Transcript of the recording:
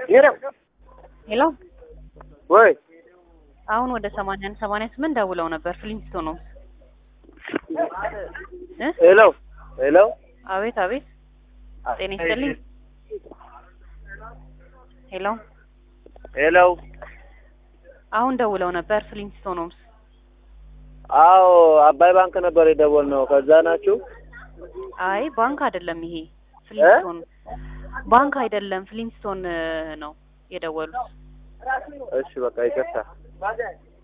ሄሎ ወይ አሁን ወደ ሰማንያ አንድ ሰማንያ ስምንት ደውለው ነበር ፍሊንስቶ ነው እ ሄሎ ሄሎ አቤት አቤት ጤና ይስጥልኝ ሄሎ ሄሎ አሁን ደውለው ነበር ፍሊንስቶ ነው አዎ አባይ ባንክ ነበር የደወልነው ከዛ ናችሁ አይ ባንክ አይደለም ይሄ ፍሊንስቶን ባንክ አይደለም ፍሊንስቶን ነው የደወሉት እሺ በቃ ይቅርታ